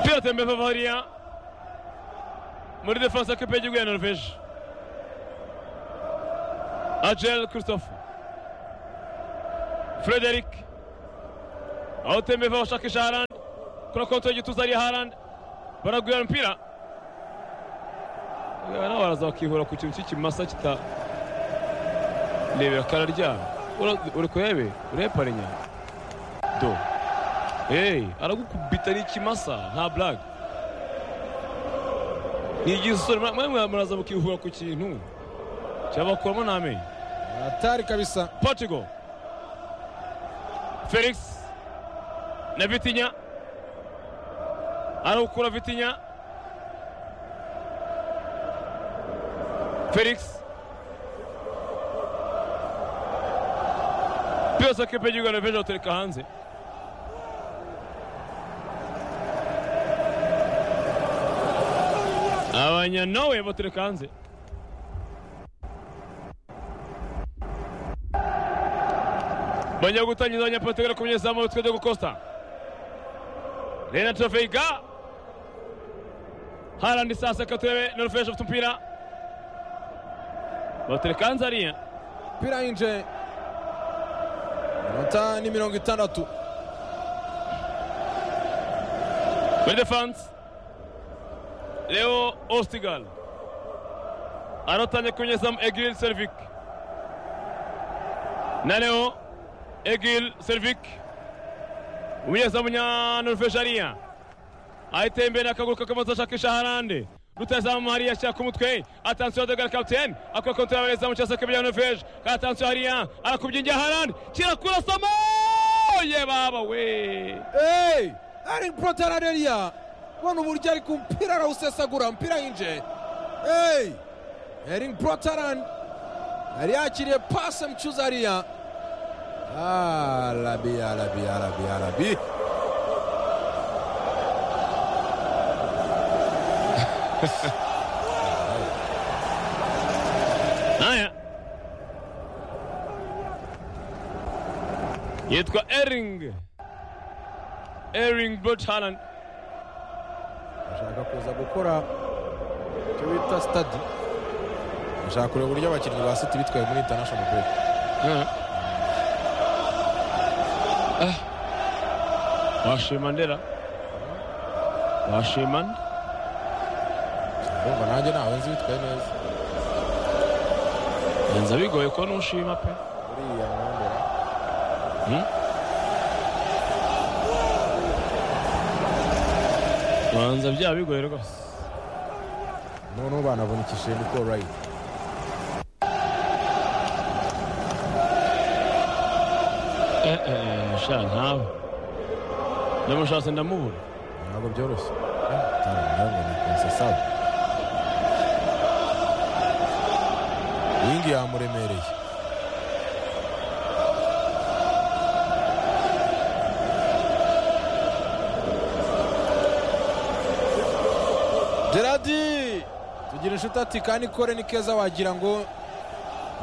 Piotr Bavaria muri defanse akipe y'igihugu ya Norvège Agel Christophe Frederic aho Tembevo bashakisha Harand kuri konti y'igituza ari Harand baragwira umupira nabo baraza bakihura ku kintu cy'ikimasa kita rebera kararyama uri kurebe urebe parinya do hey aragukubita n'ikimasa nta blague ni igihe usore mwe muraza mukihura ku kintu cyabakuramo n'amenyo hatari kabisa portugal felix na vitinya arawukura vitinya felix byose kipe y'igihugu ya norvege batereka hanze abanyanowe batereka hanze bajya gutangiza abanyapolitike ku munyezamu witwa Diego Costa Lena Trofeiga Haaland sasa katebe Norvege afite umupira batereka hanze hariya umupira yinjiye inota ni mirongo itandatu muri defanse leo ostigal arotanye ku munyezamu egil servik na leo egil servik umunyezamu nyanorvege hariya ahita imbere akaguru kakabanza ashakisha harande rutazamu hariya ashyira ku mutwe atansiyo adoga kapitene akora konti y'abarezamu cyangwa se akabijyana norvege katansiyo hariya arakubye ingiya harande kirakurasamo ye baba we eee ari porotara reriya ubona uburyo ari ku mupira arawusesagura umupira yinjiye eee eringi porotarani yari yakiriye pase mcuza hariya arabi arabi arabi arabi haya yitwa ering ering bot haland bashaka kuza gukora icyo bita sitadi bashaka kureba uburyo abakinnyi ba siti bitwaye muri intanashono bureke washima ndera washima nde urumva nanjye ntawe nzi bitwaye neza nza bigoye ko nushima pe uriya mwambara Hmm? banza byaba bigoye rwose noneho banavunikishije ni korayiti eh eh sha ntawe ndamushatse ndamubura ntabwo byoroshye atari umwanya ni konsesawa wingi yamuremereye geradi tugira inshuti ati kandi kore ni keza wagira ngo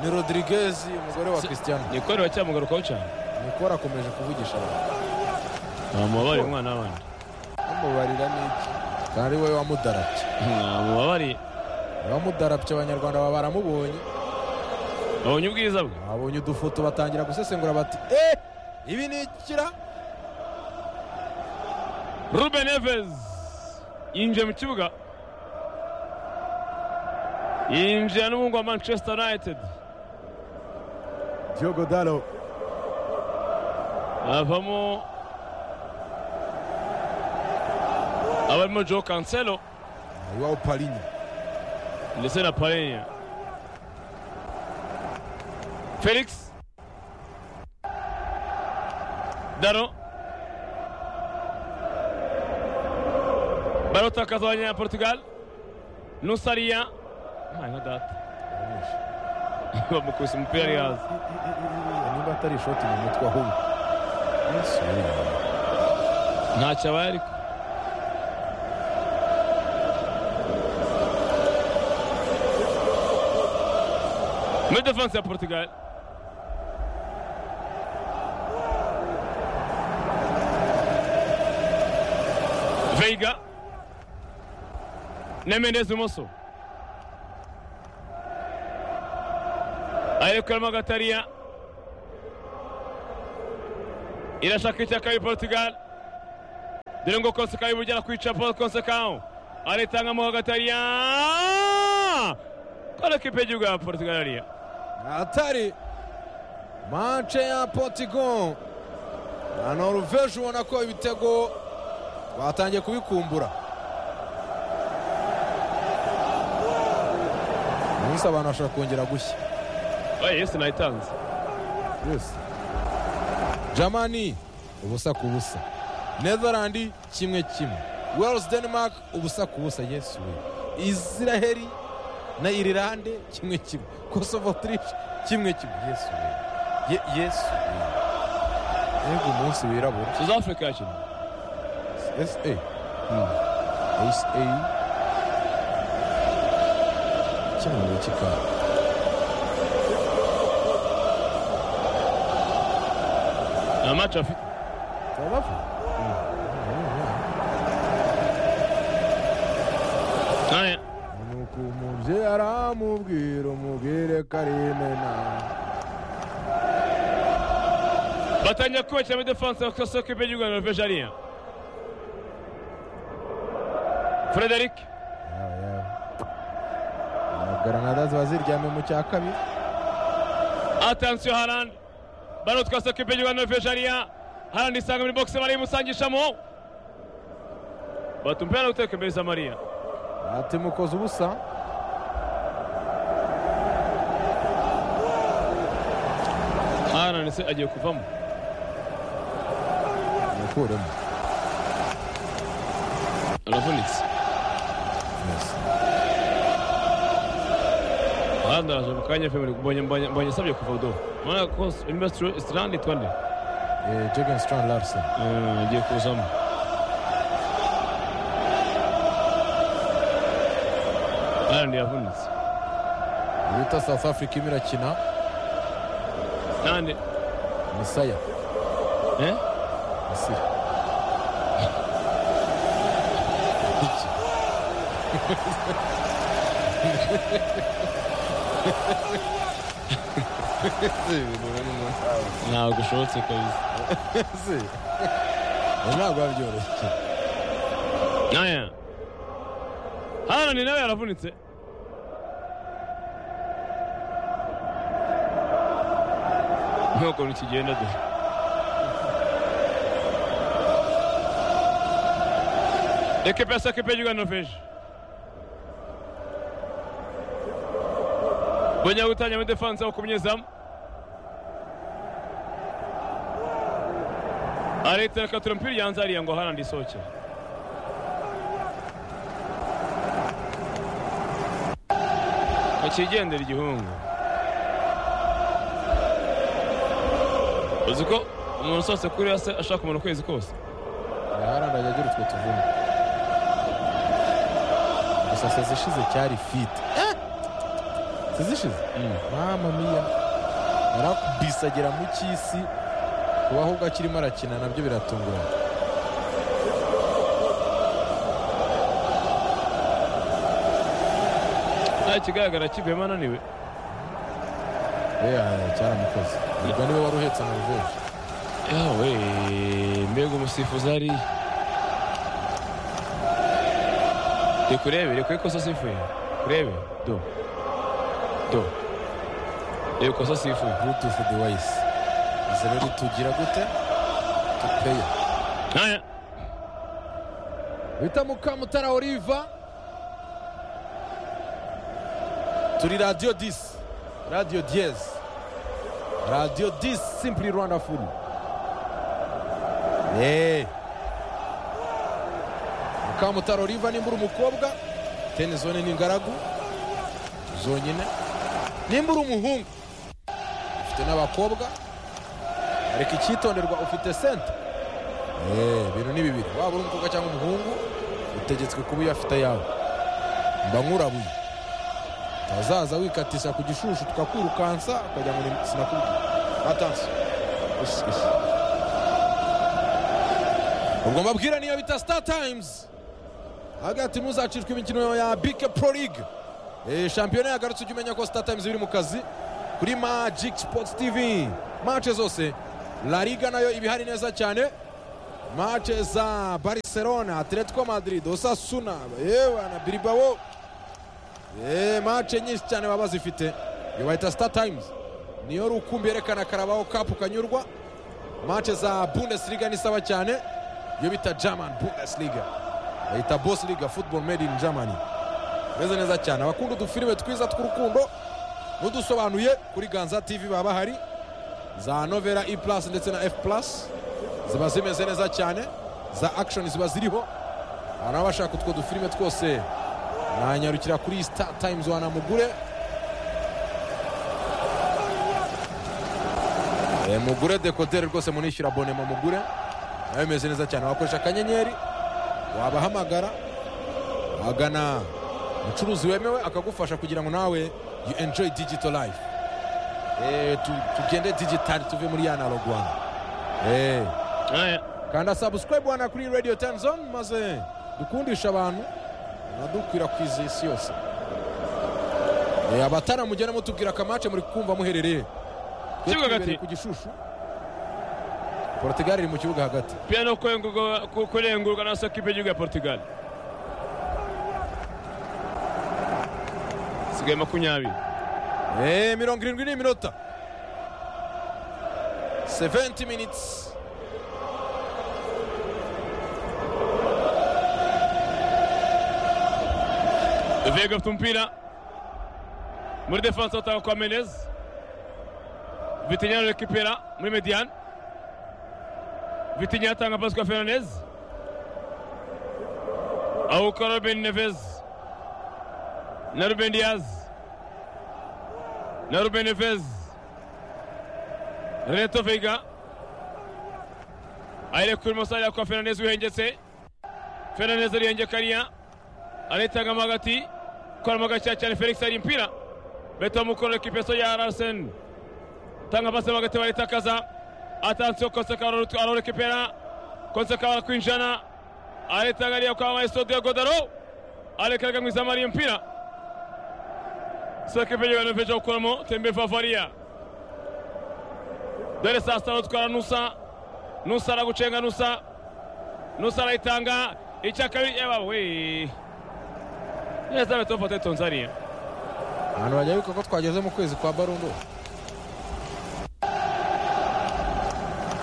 ni rodirigez umugore wa christian nikore bacyamugarukaho cyane nikora akomeje kuvugisha abantu namubabariye umwana w'abandi bamubarira n'iki kandi we wamudarabye namubabariye abamudarabye abanyarwanda baba baramubonye babonye ubwiza bwe babonye udufoto batangira gusesengura bati eh ibi ni ikira ruben neves yinjiye mu kibuga yinjiye n'umuhungu wa manchester united Diogo Dalo avamo abarimo joe cancelo iwabo Palinha ndetse na parenya felix daro barotakaza abanya portugal nusariya nka data bamukubise umupira ari hasi niba atari ishoti mu mutwe ahubwo Yesu, we. ntacyo abaye ariko muri defanse ya portugal veiga na mendezi ibumoso ariko arimo agatariya irashaka icyaka ya portugal dore ngo kose kayo bugera kwica paul kose kawo aritangamo agatariya kora kipe y'igihugu ya portugal ariya hatari manche ya portigo na noruveje ubona ko ibitego batangiye kubikumbura umunsi abantu bashobora kongera gushya oye yesu nayitanze yose jamani ubusa ku busa netherland kimwe kimwe wales denmark ubusa ku busa yesu we israheli na irilande kimwe kimwe kosovo autriche kimwe kimwe yesu we Ye- yesu we yego umunsi wirabura south africa yakina SA. SA. Cyangwa kika. nta maci afite Sababu. nkaya Nuko umubyeyi aramubwira umubwire karimena. batangira kubakiramo defanse bakasaba kipe y'igihugu ya noruveje ariya frederic Granada ziba ziryamye mu cya kabiri. atansiyo harandi bano twasaba kipe y'igihugu ya noruveje ariya harandi isanga muri bogisi barayimusangishamo batumpera no guteka imbere za mariya Ati mukoze ubusa. harandi se agiye kuvamo Mukuremo. aravunitse Yes. harandi araje mu kanya fe mbonye mbonye mbonye asabye kuva do mbona ko imbasitiri sitirandi twande Eh, Jürgen Strand Larsen. Eh, agiye kuzamo harandi yavunitse Bita South Africa irimo irakina. nande Misaya. eh Misiri. Iki. ntabwo ushobotse kabisa ntabwo biba byoroshye naya harani nawe yaravunitse ntukuntu kigenda dore ekipa ya sakipe y'igihugu ya noruveje bongera gutangira muri defanse aho kumyezamu areta rekatura umupira yanze hariya ngo harandi isohokere akigendera igihungu uzi ko umuntu usose kuri se ashaka umuntu ukwezi kose yararanye agira utwo tuvuna gusa se zishize cyari fiti zizishize mama miya yarakubise agera mu cy'isi kuba ahubwo akirimo arakina nabyo biratunguranye nta kigaragara kivuyemo ananiwe yewe cyaramukoze ubwo niwe wari uhetse noruveje yawe mbega umusifuzi ari rekurebe rekure kosa sifuye kurebe do do reba kosa sifuye bluetooth device izi rero tugira gute tupeya nkaya bita mukamutara oliva turi radiyo disi radiyo diyezi radiyo disi simpuri rwanda furu eee mukamutara oliva nimbura umukobwa teni zone ni ingaragu zonyine nimbura umuhungu ufite n'abakobwa ariko icyitonderwa ufite senta Eh, ibintu ni bibiri waba uri umukobwa cyangwa umuhungu utegetswe kuba uyafite ayawe mba nkurabuye utazaza wikatisha ku gishushu tukakwirukansa ukajya ngo ni- sinakubwiye atansi ubwo mbabwira niyo bita star times avuga ati muzacishwe imikino ya bike pro ligue Eh, shampiyona yagarutse ujya umenya ko star times iri mu kazi kuri magic sports tv mace zose la liga nayo iba ihari neza cyane mace za barcelona atletico madrid osasuna yewe na bilbao Eh, mace nyinshi cyane baba zifite iyo bahita star times niyo rukumbi yerekana karabaho kapu kanyurwa mace za bundesliga nisaba cyane iyo bita german bundesliga bahita bundesliga football made in germany meze neza cyane abakunda udufilime twiza tw'urukundo n'udusobanuye kuri ganza tv baba bahari za novera e plus ndetse na f plus ziba zimeze neza cyane za action ziba ziriho abantu baba bashaka utwo dufilime twose mwanyarukira kuri star times wanamugure Eh, mugure dekoderi rwose munishyura abonema mugure nayo imeze neza cyane wakoresha akanyenyeri wabahamagara wagana umucuruzi wemewe akagufasha kugira ngo nawe you enjoy digital life eh, tu- tugende digitali tuve muri ya analog Rwanda eh, Haya, kanda subscribe wana kuri radio ten zone maze dukundisha abantu banadukwirakwiza isi yose Eh, abatara mugene mutubwira akamace muri kumva muherereye Twe Kibuga twibereye hagati. ku gishushu portugal iri mu kibuga hagati pia no kwengurwa- ku- kurengurwa na sakipe y'igihugu ya Portugal. Sigaye makumyabiri. Eh, mirongo irindwi n'iminota 70 minutes Vega afite umupira muri defanse batanga kwa Menez Vitinha rekipera muri mediane Vitinha atanga pasi kwa Fernandez awuka Ruben Neves na Ruben Diaz na Ruben Neves Renato Veiga ayirekurimo sarira kwa Fernandez wihengetse Fernandez arihengekariya aritangamo hagati koramo gakeya cyane felix hari impira beto mukoro ekipeso ya arasen tanga pasi mo hagati baritakaza atansiyo konseka ararekipera konseka barakwinjana aritanga ariya kwa maestro de godaro arekeraga mu izamu hari impira sekipe y'ibantu veja gukoramo tembe favaria dore saa sita batwara nusa nusa aragucenga nusa nusa arayitanga icya kabiri yewe we neza beto mfate tonzaniya ahantu bagiye ko twageze mu kwezi kwa barundo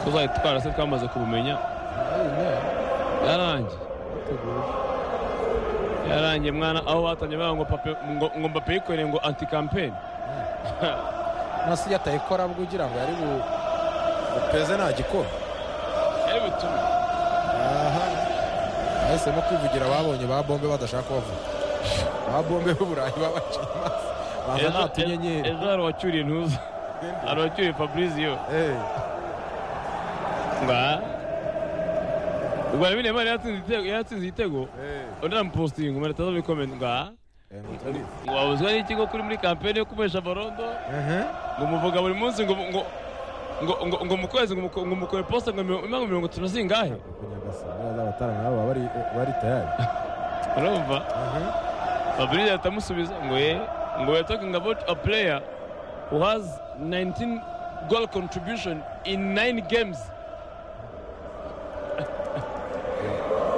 tuzayitwara se twamaze kubumenya yarangiye yarangiye mwana aho batangiye bavuga ngo pape ngo- ngo mbape yikoreye ngo anti kampeni nasi yatayikora abwo ugira ngo yari bu- bupeze nta gikora ari butume bahisemo kwivugira babonye ba bombe badashaka kubavuga ba bombe b'uburayi babaciye imanza baza nta tunyenyeri ejo hari uwacyuriye ntuza hari uwacyuriye fabrizio Eh, nga ubwo arabine mari yatsinze igitego yatsinze igitego eh, undi aramupostinga umuntu ataza muri komenti nga eh, mutarize. ngo wabuzwa n'ikigo kuri muri kampeni yo kubesha barondo Mhm. ngo muvuga buri munsi ngo ngo ngo ngo ngo mu kwezi ngo muko- ngo mukore posta ngo mirongo- ngo mirongo itanu zingahe Kunyagasa, bariya abatarana nabo baba bari- bari tayari urumva Mhm. Fabrice atamusubiza ngo ye ngo we talking about a player who has 19 goal contribution in 9 games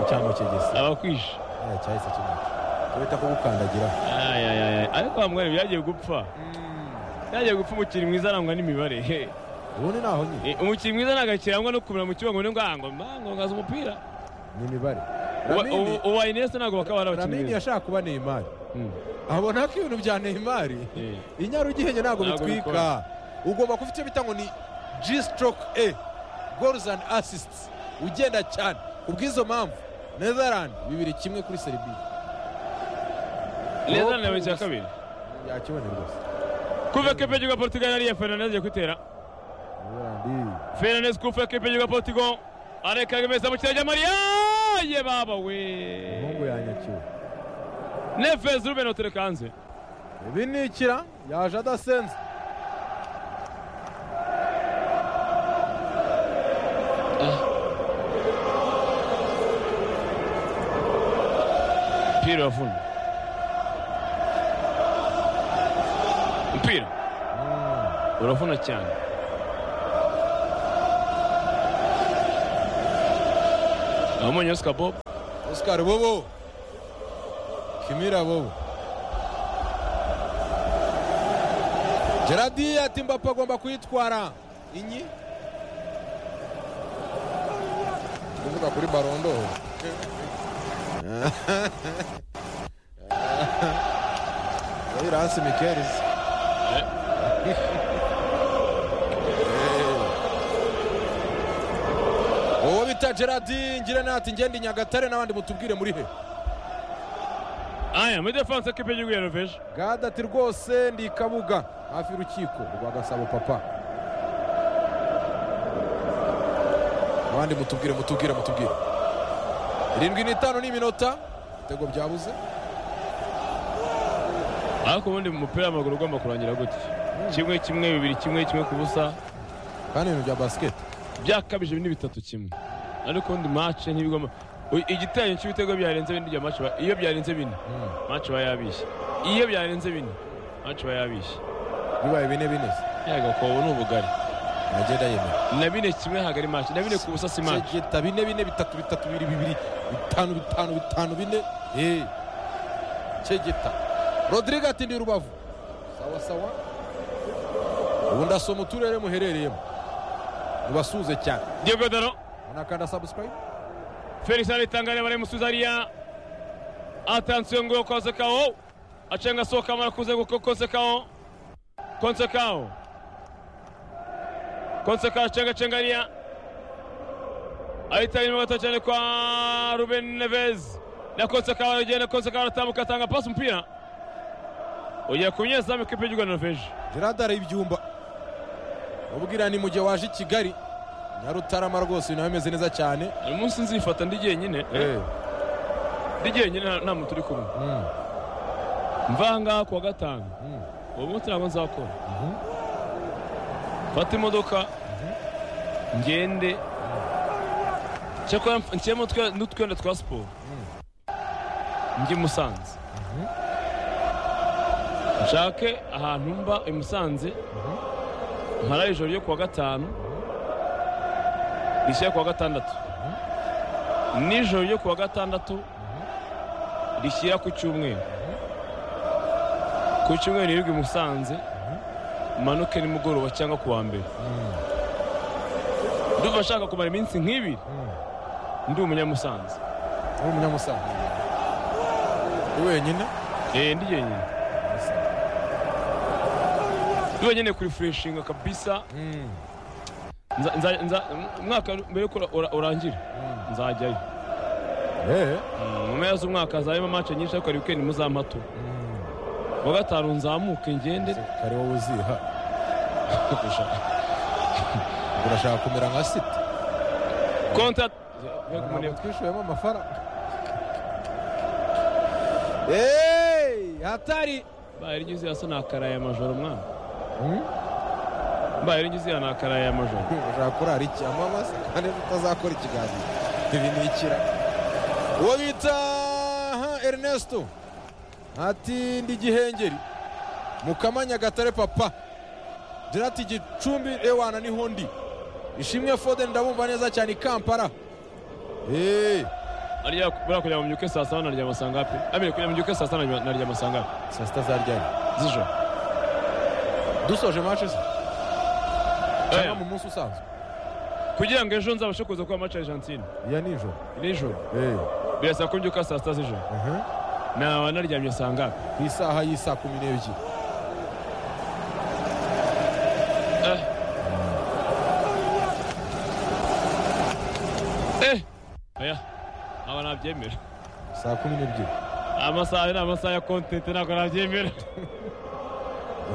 icyambo kigese abakwisha Eh, cyahise kimaca tubita kugukandagira Ay, ay, ay, ay. ariko hamwe byagiye gupfa byagiye gupfa umukinnyi mwiza arangwa n'imibare He. ubundi naho nyine Eh, umukinnyi mwiza nagakirangwa no kumira mu kibuga ngo ngo ngo ngaza umupira ni imibare Uwa- Lamine- ubu- ubu Iniesta ntabwo bakaba ari abakinnyi Lamine beza yashaka kuba Neymar Mm. abona ko ibintu bya Neymar Eh. inyarugenge ntabwo Ntabwo bitwika bikora. ugomba kuba icyo bita ngo ni G stroke A goals and assists ugenda cyane kubw'izo mpamvu Netherland bibiri kimwe kuri Serbia Netherlands yabaye icya kabiri yakibone rwose kuva ekipe y'igihugu ya Portugal ariya Fernandes agiye kwitera Netherland Fernandes kufa ekipe y'igihugu ya Portugal areka imeza mu kirere cya Maria ye baba we umuhungu yanyakiwe Neves Ruben otereka hanze ibinikira yaje adasenze mpira urafuna mpira urafuna cyane abamwonye oscar bob Oscar bobo kimira bobo geradi ati mbapa agomba kuyitwara inyi kuvuga kuri barondo iransi mikerizi wowe bita geradi ngira nati ngende i nyagatare n'abandi mutubwire muri he aya muri defanse kipe y'igihugu ya norvege gada ati rwose ndi i kabuga hafi y'urukiko rwa gasabo papa abandi mutubwire mutubwire mutubwire irindwi n'itanu ni iminota ibitego byabuze ariko ubundi mu mupira w'amaguru ugomba kurangira gutya kimwe kimwe bibiri kimwe kimwe ku busa kandi ibintu bya basiketi byakabije bine bitatu kimwe ariko ubundi mace ntibigomba Uy, igiteranyo cy'ibitego byarenze bine bya mace ba- iyo byarenze bine mace aba yabishye iyo byarenze bine mace aba yabishye bibaye bine bine se. yagakobo ni ubugari nagenda yemera na bine kimwe hagari mace na bine ku busa si mace segeta bine bine bitatu bitatu bibiri bibiri bitanu bitanu bitanu bine Eh. segeta rodrigue ati ndi rubavu sawa sawa ubu ndasoma uturere muherereyemo mubasuhuze cyane diego daro munakanda sabusikarayibu felix aritangariye bari musuzariya atansiyo ngo konsekawo acenga sohoka mara kuze ngo konsekawo konsekawo konsekawo acenga cengariya ahita inyuma gato cyane kwa ruben neves na konsekawo aragenda konsekawo aratambuka atanga pasi umupira ugiye ku munyezamu ikipe y'igihugu ya norvege gerard ari ibyumba ubwira ni mu gihe waje i kigali nyarutarama rwose nawe ameze neza cyane uyu munsi nzifata ndi jyenyine ndi jyenyine nta- nta muntu uri kumwe Mm, mva ngaha kuwa gatanu mm. uwo munsi ntabwo nzakora Mhm. mfate imodoka ngende cyakora nshyiramo twe- n'utwenda twa siporo njye i musanze nshake ahantu mba i musanze nkara ijoro ryo kuwa gatanu rishyira kuwa gatandatu nijoro ryo kuwa gatandatu rishyira ku cyumweru ku cyumweru niribwe i musanze manuke nimugoroba cyangwa ku wa mbere ndumva nshaka kumara iminsi nk'ibiri ndi umunyamusanze uri umunyamusanze uri wenyine Eh, ndi jyenyine ndi wenyine kuri fureshinga kabisa Mm, Nza- nza- nza- umwaka mbere yuko ura- ura- urangira mm. nzajyayo Eh, Mm, mu mpera z'umwaka hazabamo mace nyinshi ariko hari wikendi muzampato mm. kuwa gatanu nzamuke ngende kare wowe uziha kurusha Ubwo urashaka kumera nka siti konta ntabwo twishyuyemo amafaranga Hey, hatari baye rigize hasa nakaraye amajoro mwana Mm? baye rigize ya nakaraye amajoro ushaka kurara iki amama se kandi utazakora ikiganiro ibi ni ikira uwo bita ha, Ernesto ati ndi gihengeri mukama nyagatare papa dirati gicumbi ewana niho ndi ishimwe fode ndabumva neza cyane i kampala eee ariya buriya kugira ngo mbyuke saa saba naryama saa ngapi amire kugira ngo mbyuke saa saba naryama- naryama saa ngapi saa sita zaryari z'ijoro dusoje mace se cyangwa Eh, mu munsi usanzwe kugira ngo ejo nzabashe kuza kuba mace argentine iya nijoro nijoro eee birasa ko mbyuka saa sita z'ijoro naba naryamye saa ngapi ku isaha y'isaa kumi n'ebyiri Eh. Eh. oya aba ntabyemera saa kumi n'ebyiri amasaha ni amasaha ya kontente ntabwo nabyemera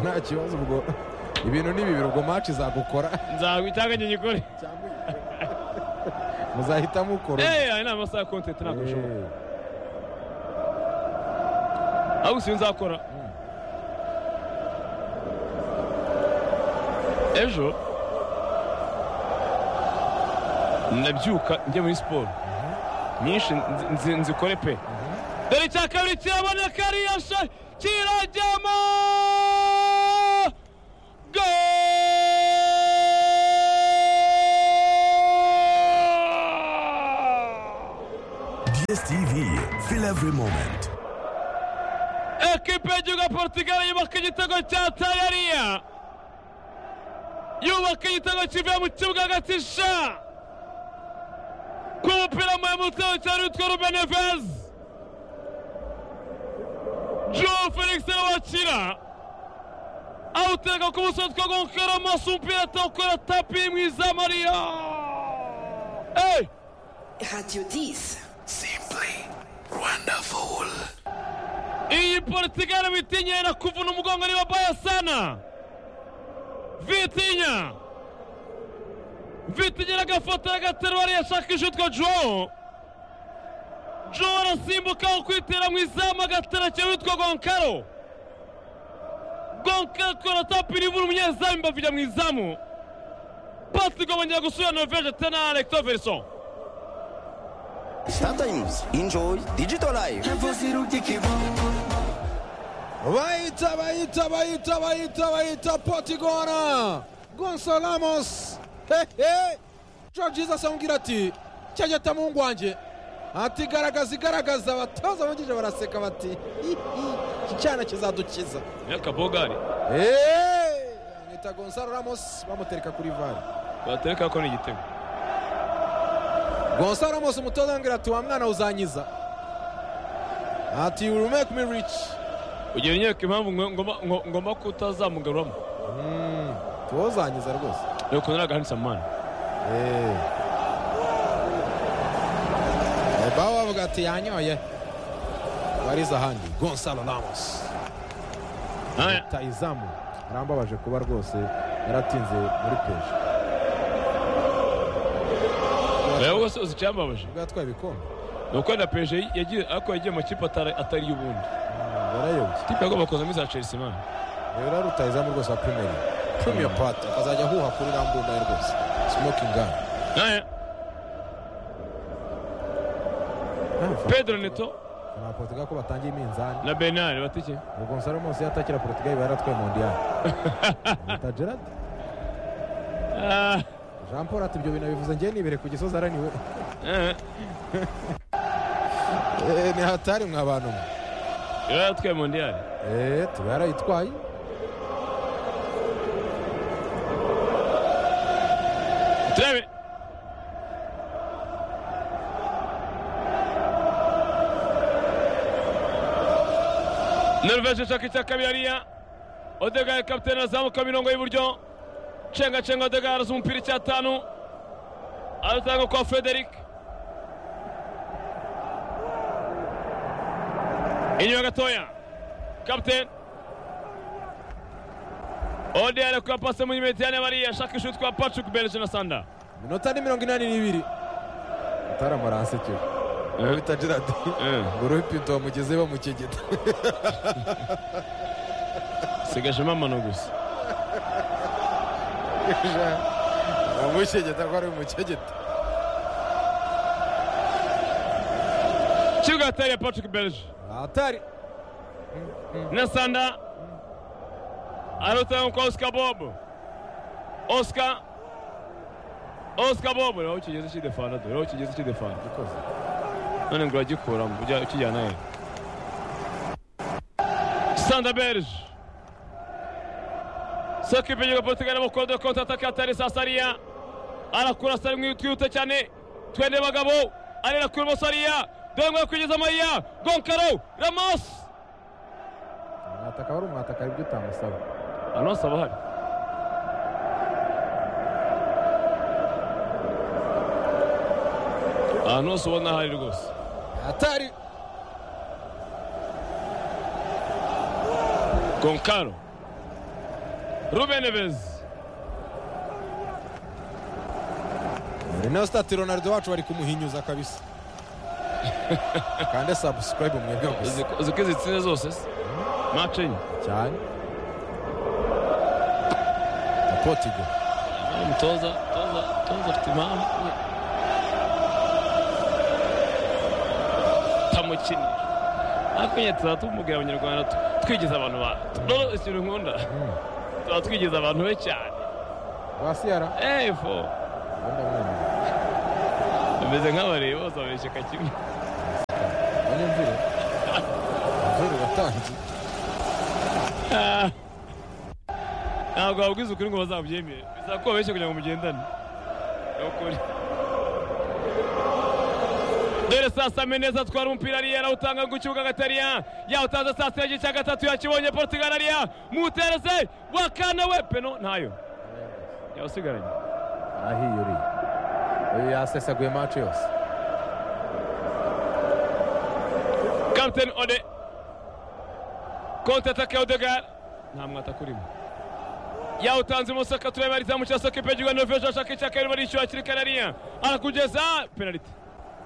nta kibazo ubwo ibintu ni bibiri ubwo maci izagukora nzagwa icyanga njye gikore cyangwa uyikore. muzahita mukora Eh, aya ni amasaha ya kontente ntabwo bishoboka Eh, ahubwo si nzakora ejo ndabyuka njye muri siporo nyinshi nzi- nzi- nzikore pe dore icya kabiri kiraboneka ariya sha- kirajyamo Goal! DSTV, feel every moment. ekipe y'igihugu ya portugal yubaka igitego cya tayariya yubaka igitego kivuye mu kibuga hagati sha ku mupira muremure utwawe cyane witwa rubenevez joe felix wakira awuteka ku buso witwa gonkera maso umupira atawukora tapi mu izamariya eyi Radio 10. Simply wonderful. iyi portugal witinyera na kuvuna umugongo ni babaya sana vitinya vitinyera agafoto agaterura yashakisha utwo jowo jowo arasimbuka aho kwitera mu izamu agatera cyane utwo gonkaro gonkaro twera tapiri ibura umunyezamu imbavu ijya mu izamu pasi igomongera gusubira norvege tena alexoverson Sometimes enjoy digital life. bayita bayita bayita bayita bayita potigora gonso ramos hehe george jesus amubwira ati cyageta muhungu wanjye ati garagaza igaragaza abatoza bungije baraseka bati "Hihi, iki cyana kizadukiza yakabogari Hey! amwita gonzalo ramos bamutereka kuri vari batereka ko ni igitego gonzalo ramos umutoza ambwira ati wa mwana uzanyiza ati you will make me rich ugira inyereka impamvu ngo- ngomba- ngo- ngomba kutazamugaruramo tuba uzanyiza rwose ni ukuntu ari agahanitse amani Eh. Eh, Baba bavuga ati yanyoye bariza ahandi gonzalo ramos Aya, ta izamu arambabaje kuba rwose yaratinze muri peje oya wowe se uzi icyambabaje ubwo yatwaye ibikombe ni uko na peje yagiye ariko yagiye mu kipe atari atari iy'ubundi yarayobye kipe yagomba kuza muri za chelsea imana rero ari uta izamu rwose wa primeri premier part akazajya ahuha kuri rambunda ye rwose smoking gun Aya, pedro neto na portugal ko batangiye iminzani na bernard batike ubwo gonzalo ramos iyo atakira portugal iba yaratwaye mondial ta gerard Ah, jean paul ati ibyo bintu bivuze njye nibere ku gisozi araniwe eh, Eh, ni hatari mwa bantu mwe yari atwaye mondiyari Eh, tuba yarayitwaye turebe norvege ishaka icya kabiri hariya odegaye kapitene azamuka mirongo y'iburyo cengacenga odegaye araza umupira icyatanu aratanga kwa frederic inyuma gatoya kapitene ode arekuye pase muri mediyane bariya ashaka ishuri twa patrick berge na sanda minota ni mirongo inani n'ibiri utaramara asekeje bita gerard ngo uruhe pinto wamugeze bamukegeta sigaje amano gusa bamukegeta ko ari bumukegeta kibuga hatariye patrick berge atari na sanda arutanga kwa oscar bob oscar oscar bob nawe ukigeze kidefana dore aho ukigeze kidefana gikoze none ngo uragikuramo ujya ukijyana he sanda berge saka ipinyuga portugal mu kodo konta ataka atari sasariya arakura sari mu twihute cyane twende bagabo arera kuri mosariya dore ngo yakwinjiza amariya gonkaro ramos umwataka wari umwataka hari ibyo utamusaba hano hasaba hari ahantu hose ubona hari rwose atari Goncalo. Ruben Neves. renosita ati ronaldo wacu bari kumuhinyuza kabisa kande sabusikarayibu mwebwe gusa Uzi ko izi tsinda zose se? Match enye. cyane na potigo Umutoza, toza, toza afite impamvu. Tamukinisha. akenye tuzaba tumubwira abanyarwanda tu- twigiza abantu ba rero ikintu nkunda tuba twigiza abantu be cyane wasiyara efo ndamwenyura bameze nk'abareba bose babeshyeka kimwe banyumvire mvire watangiye Ah. ntabwo wabwiza ukuri ngo bazabyemere bisaba ko babeshye kugira ngo mugendane Ni ukuri dore saa sita ame neza atwara umupira ariya arawutanga ku kibuga agatariya yawutanze saa sita n'igice cya gatatu yakibonye portugal ariya mutereze wakana we peno ntayo yawusigaranye ahiye uriya uyu yasesaguye maci yose kapiteni ode konti ataka ya odegar nta mwataka urimo yawutanze imoso tureba izamu cya soka ipegirwa novesheni ashaka icya kabiri barishyura hakiri kare ariya arakugeza penaliti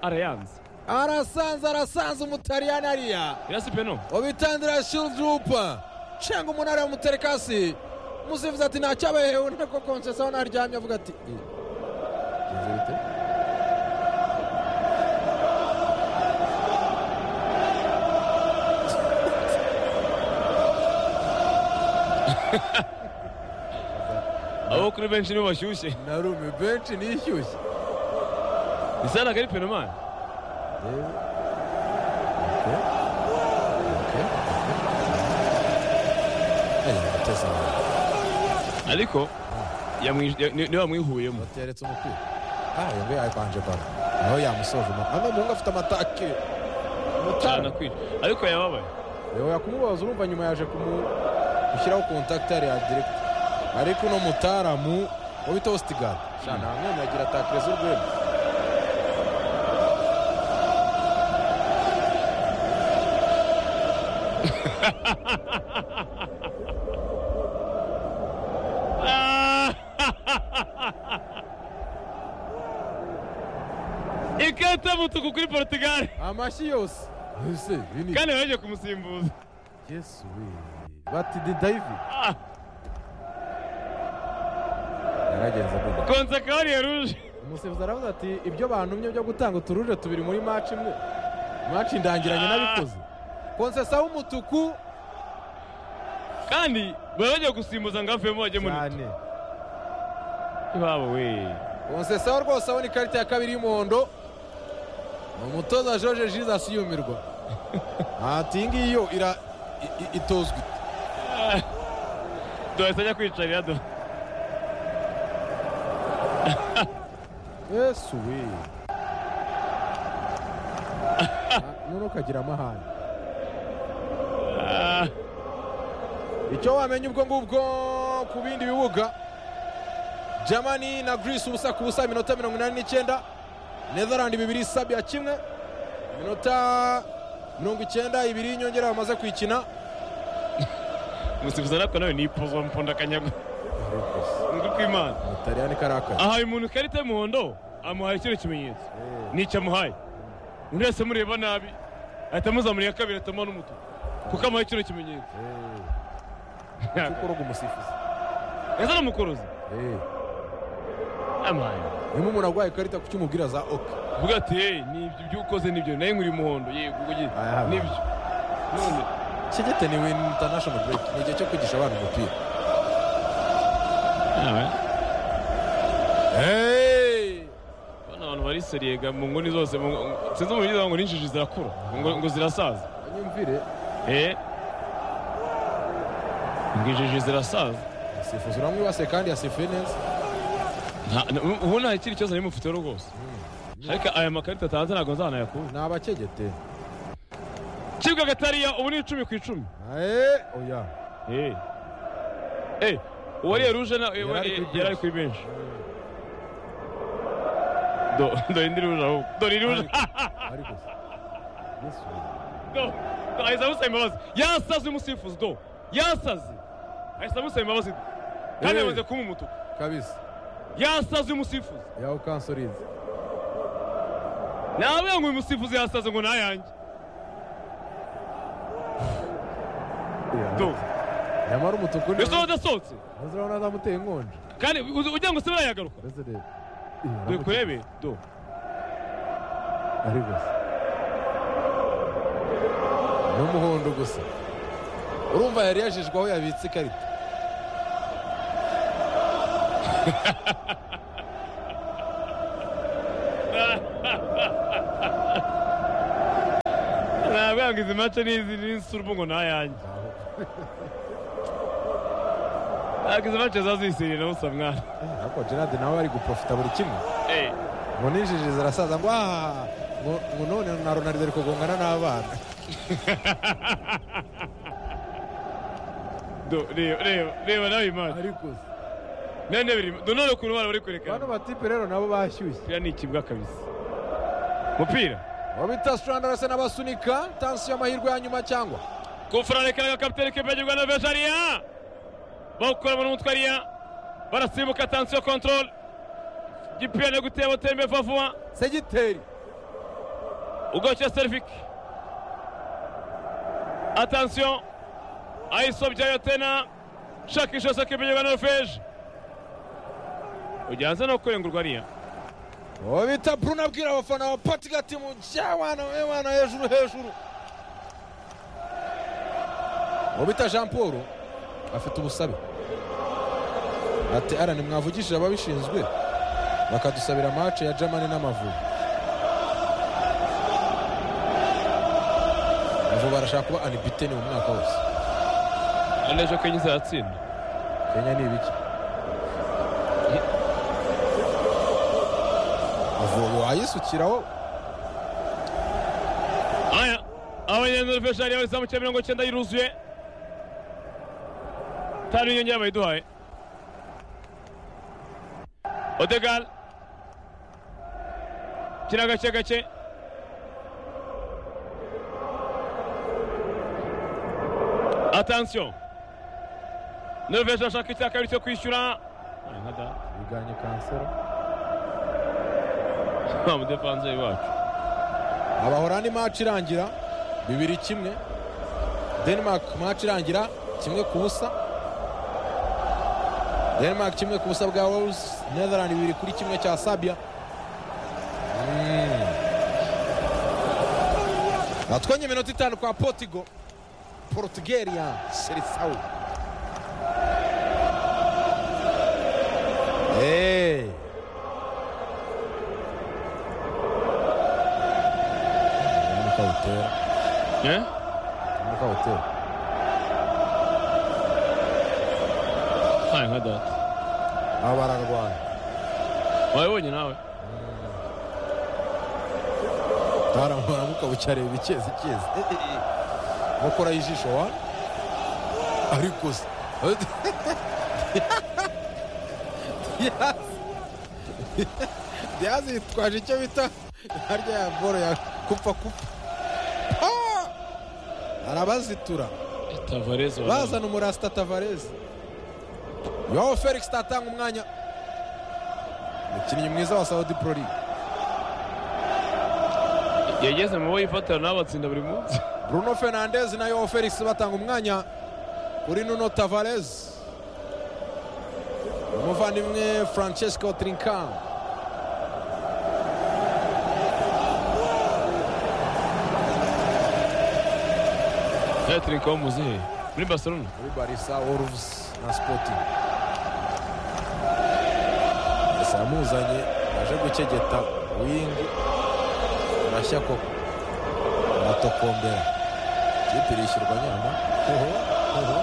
arayanze arasanze arasanze umutariyani ariya irasi peno ubitandira shildurupa cenga umunara wamutereka hasi umusifuzi ati ntacyabahewe nako konsesi aho naryamye avuga ati "Eh, bigenze bite?" abo kuri benshi nibo bashyushye narume benshi nishyushye isa ntabwo ari peno mani ariko yamwi- ya- ni- niwe wamwihuyemo bateretse umupira ayo ngo yabanje baro aho yamusoje umu- ano muhungu afite amatake cyane umutara kwira ariko yababaye yewe yakumubaza urumva nyuma yaje kumu- gushyiraho kontakiti ya diregita ariko uno mutaramu wabita wositigadi shana ntamwemye agira atakireza urwego Ah! ikarita y'umutuku kuri portugal amashyi yose ese ibi ni kandi baje kumusimbuza yesu we bati di dayivi Ah! yaragenze avuga konsakari ya ruje umusifuzi aravuga ati ibyo bantumye byo gutanga uturuje tubiri muri maci imwe maci ndangiranye n'abikoze konsesa w'umutuku kandi baba bagiye gusimbuza ngo avemo bajye muri cyane iwabo we konsesa we rwose abona ikarita ya kabiri y'umuhondo ni umutoza george jesus yumirwa ati iyi ngiyi yo ira i- i- itozwa ite duhahise ajya kwicarira do yesu we Ah, none ukagira amahane Ah, icyo wamenya ubwo ngubwo ku bindi bibuga jamani na greece ubusa ku busa iminota mirongo inani n'icyenda netherland bibiri sabia kimwe iminota mirongo icyenda ibiri y'inyongera bamaze kwikina umusifuzi arapfa nawe ni ipozo mponda akanyago ni kw'imana mutariyani karakara ahaye umuntu ikarita y'umuhondo amuhaye ikindi kimenyetso nicyo amuhaye undi wese amureba nabi ahita amuzamurira kabiri atama n'umutuku kuko amuhaye kino kimenyetso ukoroga umusifuzi ese aramukuruza Eh, amuhaye niba umuntu arwaye ikarita ku cy'umubwira za oke uvuga ati hey nibyo ibyo ukoze nibyo nawe nkuri umuhondo yego ubwo ugiye Aya, hano. nibyo none kigete ni win international break ni igihe cyo kwigisha abana umupira bano abantu bari seriyega mu nguni zose mu ngo- sinzi umubyizi ngo n'injiji zirakura ngo ngo zirasaza banyumvire eh ngo injiji zirasaza umusifuzi uramwibase kandi yasifuye neza Nta- na- ubu nta kindi kibazo nari mufite rwose ariko aya makarita atanze ntabwo nzanayakura ni abakegete kibuga gatariya ubu ni icumi ku icumi Eh, oya eh eh uwariye ruje na- Yari ari kuri yari ari kuri benshi do do indi ruje ahubwo do iri ruje ariko se yesu do do ahise amusaba imbabazi yasaze umusifuzi do yasaze ahise amusaba imbabazi do kandi Eh. yamaze kuba umutuku kabisa yasaze umusifuzi yawe kansorize nababwira ngo uyu musifuzi yasaze ngo nayanjye do nyamara umutuku ni yasohotse asohotse maze urabona zamuteye inkonje kandi uzi- ugira ngo se barayagaruka mbese reba dore kurebe do ariko se no w'umuhondo gusa urumva yari yajejwe aho yabitse ikarita nabwira ngo izi mace n'izi n'insura ubwo ngo ni ayanjye ntabwo izi mace zazisiriye na busa mwana ariko gerard nawe ari guprofita buri kimwe Eh, ngo ninjije zirasaza ngo aha ngo ngo none na ronaldo ari kugongana n'abana do- reba reba reba nawe iyi mace ariko se none biri do none ukuntu bari bari kwerekana bano batipe rero nabo bashyushye umupira ni ikibwa kabisa umupira abo bita strandarase n'abasunika tansi y'amahirwe ya nyuma cyangwa kufuranikana agakapitere kibagirwa na vejaria bawukoramo n'umutwe ariya barasimbuka atansiyo kontorore gipira no guteba utembe vuba vuba segiteri ugoce serivike atansiyo ayisobyayo tena shakisha sakibagirwa na feje ujyanze no kurengurwa ariya uwo bita bruno abwira abafana ba patigati mu jyawana wewana hejuru hejuru uwo bita jean paul afite ubusabe ati arani mwavugishije ababishinzwe bakadusabira mace ya germany n'amavubi amavubi arashaka kuba anibiteni mu mwaka wose none ejo kenya izatsinda kenya ni ibiki avuye wayisukiraho aya abanyenzi feshari yawe izamu cya mirongo icyenda yiruzuye tanu y'inyongera bayiduhaye odegal kina gake gake atansiyo norvege ashaka icya kabiri cyo kwishyura Ay, nka data. biganye kansero wa mudefanze wacu abahorani maci irangira bibiri kimwe denmark maci irangira kimwe ku busa denmark kimwe ku busa bwa wales netherland bibiri kuri kimwe cya sabia Mm. batwenye iminota itanu kwa portigo portugeria serisau Hey. Nunca utera. Eh? Nunca utera. Ay, nka data Aba bararwana. wabibonye nawe Taramara mukabuca areba icyezi icyezi. Mukora ijisho wa? Ariko se. Yes. Diaz yitwaje icyo bita harya ya boro ya kupfa kupfa. Ah! Arabazitura. tavareze bazana umurasita tavareze yowo felix tatanga umwanya umukinnyi mwiza wa saudi pro league yageze mu bo yifatira nawe abatsinda buri munsi bruno fernandez na yowo felix batanga umwanya kuri nuno tavareze umuvandimwe francesco trinkan yaturinka wo muzihe muri barcelona muri barisa wolves na sporting barisa yamuzanye yaje gukegeta wingi arashya koko aratokombera ikipe irishyurwa nyama hoho hoho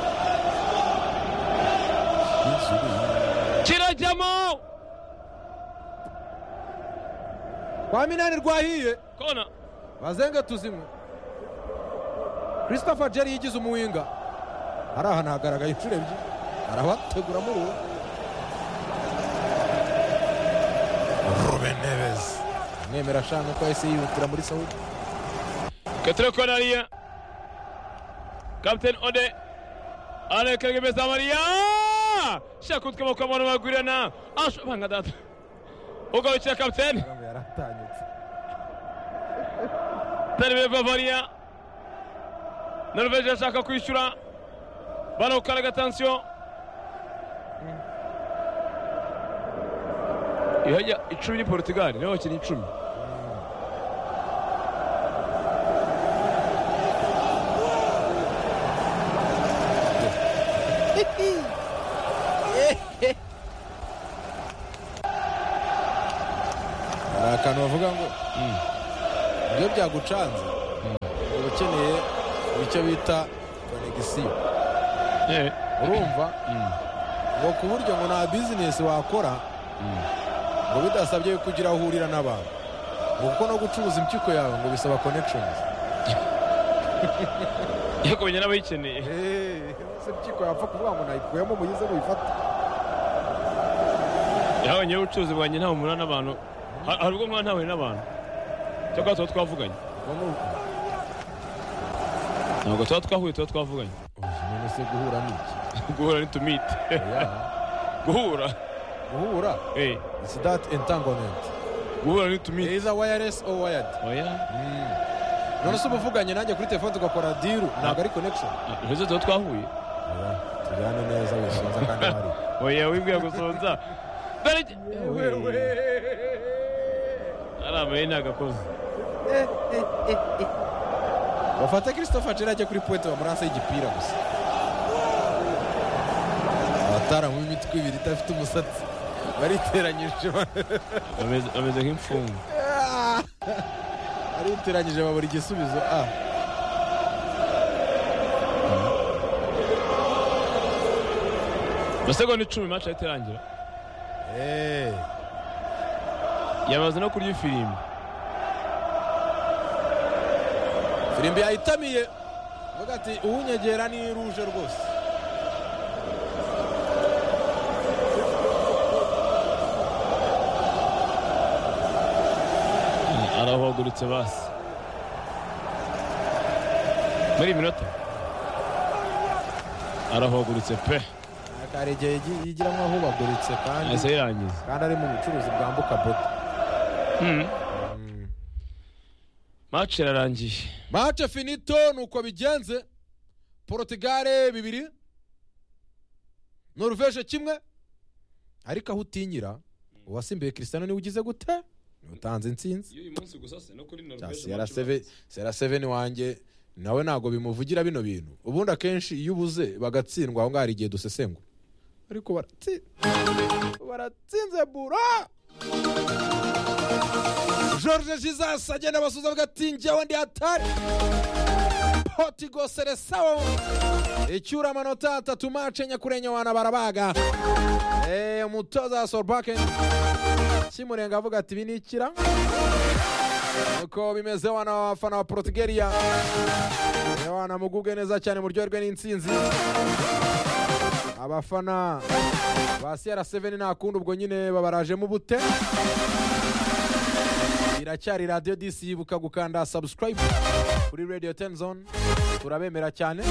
Yinzubi. kirajyamo kwa minani rwahiye kona bazenge tuzimwe christopher jerry yigize umuwinga hari ahantu hagaragaye inshuro ebyiri arabategura muri uwo ruben neves mwemera ashaka ko yahise yihutira muri sawudi katire kona ariya kapiteni ode arekerega imbere za mariya shaka utwe amaboko abantu bagurirana ashobanga data ugarukira kapiteni amagambo yari atanyutse tari beva mariya norvege ashaka kwishyura barawukaraga atansiyo ihajya icumi ni portugal nibo bakinnyi icumi yagucanze uba ukeneye icyo bita konegisiyo Eh, urumva ngo ku buryo ngo nta bizinesi wakora ngo bidasabye yuko ugira aho uhurira n'abantu ngo kuko no gucuruza impyiko yawe ngo bisaba konekishonizi yo kumenya n'abayikeneye ese impyiko yapfa kuvuga ngo nayikuyemo muyize muyifate yahabonyeho ubucuruzi bwanjye ntawe umunani n'abantu Ha- hari ubwo mwana ntawe n'abantu cyangwa tuba twavuganye ubwo ni uko ntabwo tuba twahuye tuba twavuganye Uyu none se guhura ni iki guhura ntitumite Oya, guhura guhura eh, isi dati entangomenti guhura ntitumite iza wayaresi owa wayadi oya none se uba uvuganye nanjye kuri telefone tugakora diru ntabwo ari konekishoni ntese tuba twahuye tujyane neza wisunza kandi wari oya wibwiye gusonza dore iki- ari amaye ntagakoze bafata christopher jeri ajya kuri puwete bamuransa y'igipira gusa abataramwe imitwe ibiri idafite umusatsi bariteranyije ba- Ameze- ameze nk'imfungwa bariteranyije babura igisubizo a amasegonda icumi match yahita irangira Eh, yamaze no kurya ifirimbi firimbi yayitamiye avuga ati uwunyegera ni ruje rwose arahagurutse basi muri iyi minota arahagurutse pe hari igihe yigi- yigira nk'ahubaguritse kandi yahise yirangiza kandi ari mu bucuruzi bwambuka boda match irarangiye mace finito nuko bigenze porotugare bibiri noruveje kimwe ariko aho utinyira uwasimbuye kirisitano niwe ugize gute niwe utanze intsinzi y'uyu munsi gusa se no kuri sera seveni wanjye nawe ntabwo bimuvugira bino bintu ubundi akenshi iyo ubuze bagatsindwa aho ngaho hari igihe dusesengura ariko baratsinze baratsinze bura george jesus agenda abasuhuza avuga ati njyewe ndi hatari potigo seresawo icyura amanota atatu mace nyakurenya wana barabaga Eh, umutoza wa sorbaken kimurenga avuga ati ibi ni ikira uko bimeze wana wafana wa porotugeriya wana mugubwe neza cyane muryoherwe n'intsinzi abafana ba cr7 nta kundi ubwo nyine babarajemo ubute iracyari radiyo disi yibuka gukanda subscribe kuri radio 10 zone turabemera cyane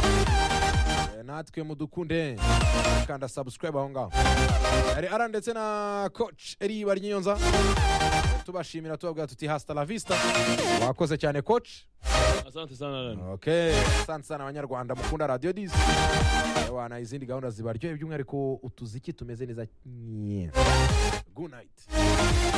Eh, natwe mudukunde kanda subscribe aho ngaho hari ara ndetse na coach eri baryiyonza tubashimira tubabwira tuti hasta la vista wakoze cyane coach asante sana rani okay asante sana abanyarwanda mukunda radio disi wana izindi gahunda zibaryoheye by'umwihariko utuziki tumeze neza Nyee. good night